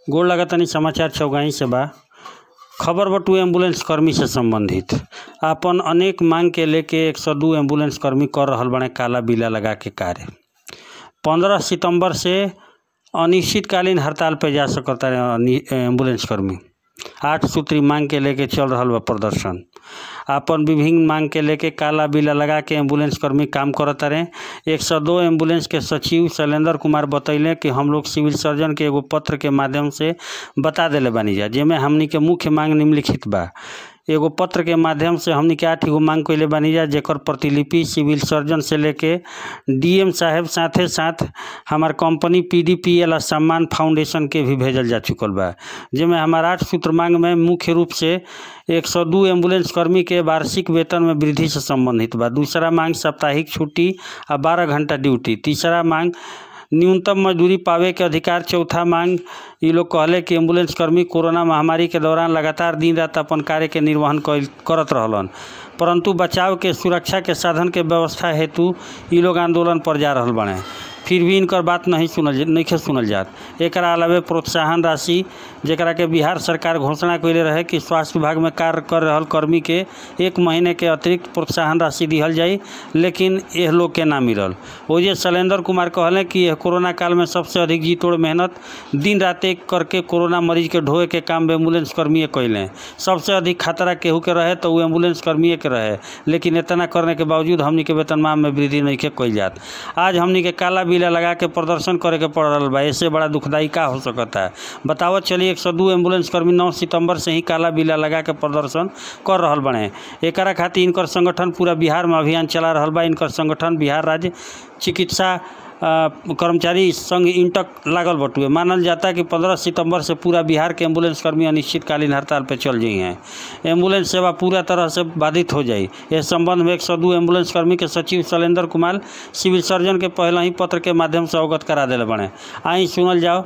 गोड़ लगतानी समाचार चौगाई से बा खबर बटुए एम्बुलेंस कर्मी से संबंधित आपन अनेक मांग के लेके एक सौ दू एम्बुलेंस कर्मी कर रहल बाड़े काला बिला लगा के कार्य पंद्रह सितंबर से अनिश्चितकालीन हड़ताल पे जा सकता एम्बुलेंस कर्मी आठ सूत्री मांग के लेके चल रहल बा प्रदर्शन आपन विभिन्न मांग के लेके काला बिला लगा के एम्बुलेंस कर्मी काम करत रहे एक सौ दो एम्बुलेंस के सचिव शैलेंद्र कुमार बतैले कि हम लोग सिविल सर्जन के एगो पत्र के माध्यम से बता देले बानी जा जेमे हमनी के मुख्य मांग निम्नलिखित बा एगो पत्र के माध्यम से हमनी के आठ गो मांग कइले बानी जा जेकर प्रतिलिपि सिविल सर्जन से लेके डीएम साहेब साथे साथ हमार कंपनी पीडीपीएल आ सम्मान फाउंडेशन के भी भेजल जा चुकल बा जेमे हमार आठ सूत्र मांग में मुख्य रूप से एक सौ दू एम्बुलेंस कर्मी के वार्षिक वेतन में वृद्धि से संबंधित बा दूसरा मांग साप्ताहिक छुट्टी आ बारह घंटा ड्यूटी तीसरा मांग न्यूनतम मजदूरी पावे के अधिकार चौथा मांग ये लोग कहले कि एम्बुलेंस कर्मी कोरोना महामारी के दौरान लगातार दिन रात अपन कार्य के निर्वहन कइल करत रहलन परंतु बचाव के सुरक्षा के साधन के व्यवस्था हेतु ये लोग आंदोलन पर जा रहल बने फिर भी इनकर बात नहीं सुनल नहीं सुनल जात एक अलावे प्रोत्साहन राशि जरा के बिहार सरकार घोषणा कैले रहे कि स्वास्थ्य विभाग में कार्य कर रहल कर्मी के एक महीने के अतिरिक्त प्रोत्साहन राशि दिहल जाई लेकिन यह लोग के ना मिलल ओजे शैलेंद्र कुमार कहले कि यह कोरोना काल में सबसे अधिक जी तोड़ मेहनत दिन रात एक करके कोरोना मरीज के ढोए के काम एम्बुलेंस कर्मी कैले सबसे अधिक खतरा केहू के रहे तो वो एम्बुलेंस कर्मी के रहे लेकिन इतना करने के बावजूद हमनी के वेतनमान में वृद्धि नहीं के कैल जात आज हमनी के काला बिला लगा के प्रदर्शन करे के पड़ रहा बा इससे बड़ा दुखदाई का हो सकता है बतावत चलिए एक सौ दू एम्बुलेंस कर्मी नौ सितंबर से ही काला बिला लगा के प्रदर्शन कर रहल बने एकरा खातिर इनकर संगठन पूरा बिहार में अभियान चला रहल बा इनकर संगठन बिहार राज्य चिकित्सा कर्मचारी संघ इंटक लागल बटुए मानल जाता है कि 15 सितंबर से पूरा बिहार के एम्बुलेंस कर्मी अनिश्चितकालीन हड़ताल पर चल जाई हैं एम्बुलेंस सेवा पूरा तरह से बाधित हो जाई इस संबंध में एक सौ दू एम्बुलेंस कर्मी के सचिव शैलेंद्र कुमार सिविल सर्जन के पहले ही पत्र के माध्यम से अवगत करा दिले बने आई सुनल जाओ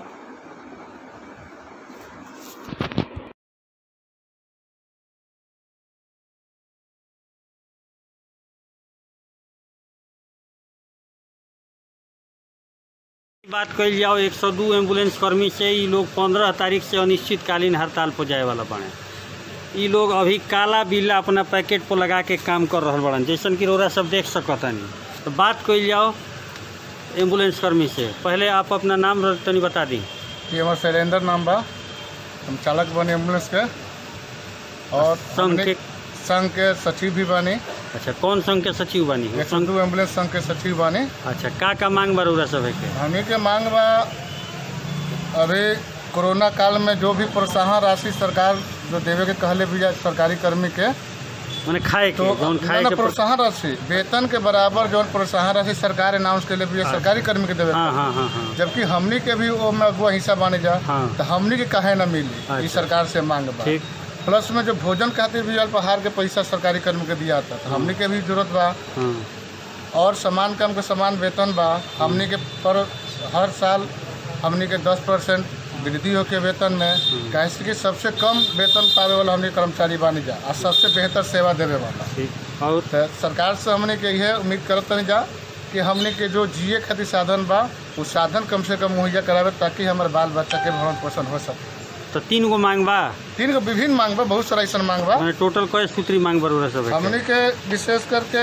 बात कल जाओ एक सौ दू एम्बुलेंस कर्मी से ये लोग पंद्रह तारीख से अनिश्चितकालीन हड़ताल पर जाए वाला बने ये लोग अभी काला बिल्ला अपना पैकेट पर लगा के काम कर रहा बड़न जैसन कि रोरा सब देख सकता नहीं तो बात कल जाओ एम्बुलेंस कर्मी से पहले आप अपना नाम तनी बता दी ये हमारा शैलेंद्र नाम बा हम चालक बने एम्बुलेंस के और संघ हमने के संघ के सचिव भी बानी अच्छा कौन संघ के सचिव बनी एक सौ दू एम्बुलेंस संघ के सचिव बानी अच्छा का का मांग बा रोरा सब के हमी के मांग बा अभी कोरोना काल में जो भी प्रोत्साहन राशि सरकार जो देवे के कहले भी जाए सरकारी कर्मी के मैंने खाए तो के जौन खाए ना के प्रोत्साहन राशि वेतन के बराबर जो प्रोत्साहन राशि सरकार अनाउंस के लिए सरकारी कर्मी के देवे हाँ हाँ हाँ हाँ जबकि हमनी के भी वो में अगुआ हिस्सा बाने जा हाँ। तो हमनी के काहे ना मिली अच्छा। ई सरकार से मांग बा ठीक प्लस में जो भोजन खातिर भी अल्पाहार के पैसा सरकारी कर्मी के दिया था तो हमनी के भी जरूरत बा हाँ और समान काम के समान वेतन बा हमनी के पर हर साल हमनी के दस परसेंट वृद्धि होके वेतन में कैसे कि सबसे कम वेतन पावे वाला हमनी कर्मचारी बानी जा और सबसे बेहतर सेवा देवे वाला ठीक और तो सरकार से हमने के यह उम्मीद करत नहीं जा कि हमने के जो जिए खातिर साधन बा वो साधन कम से कम मुहैया करावे ताकि हमारे बाल बच्चा के भरण पोषण हो सके तो तीन गो मांग बा तीन गो विभिन्न मांग बा बहुत सारा ऐसा मांग बा मैंने टोटल कई सूत्री मांग बा रोरा सब के हमने के विशेष करके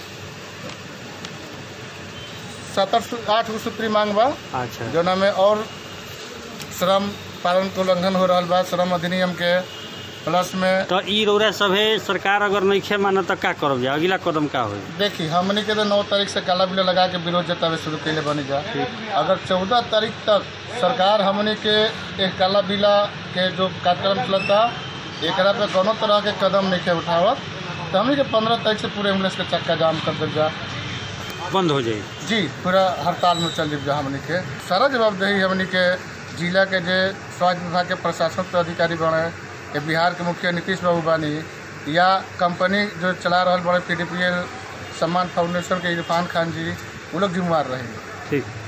सत्तर सु- आठ गो सूत्री मांग बा अच्छा जो में और श्रम पालन के उल्लंघन हो रहा बा श्रम अधिनियम के प्लस में तो ई रौरा सभे सरकार अगर नहीं माना तो का करब जा अगला कदम का होई देखी हमने के तो नौ तारीख से काला बिल लगा के विरोध जतावे शुरू कैले बनी जा अगर चौदह तारीख तक सरकार हमने के एक काला बिला के जो कार्यक्रम चलता एकरा पे कोनो तरह के कदम नहीं के उठावत तो हमने के पंद्रह तारीख से पूरे एम्बुलेंस के चक्का जाम कर देव जा बंद हो जाई जी पूरा हड़ताल में चल जा हमने के सारा जवाबदेही हमने के जिला के जे स्वास्थ्य विभाग के प्रशासन अधिकारी बने के बिहार के मुखिया नीतीश बाबू बानी या कंपनी जो चला रहा बड़े पी डी पी एल सम्मान फाउंडेशन के इरफान खान जी वो लोग जिम्मेवार रहेंगे ठीक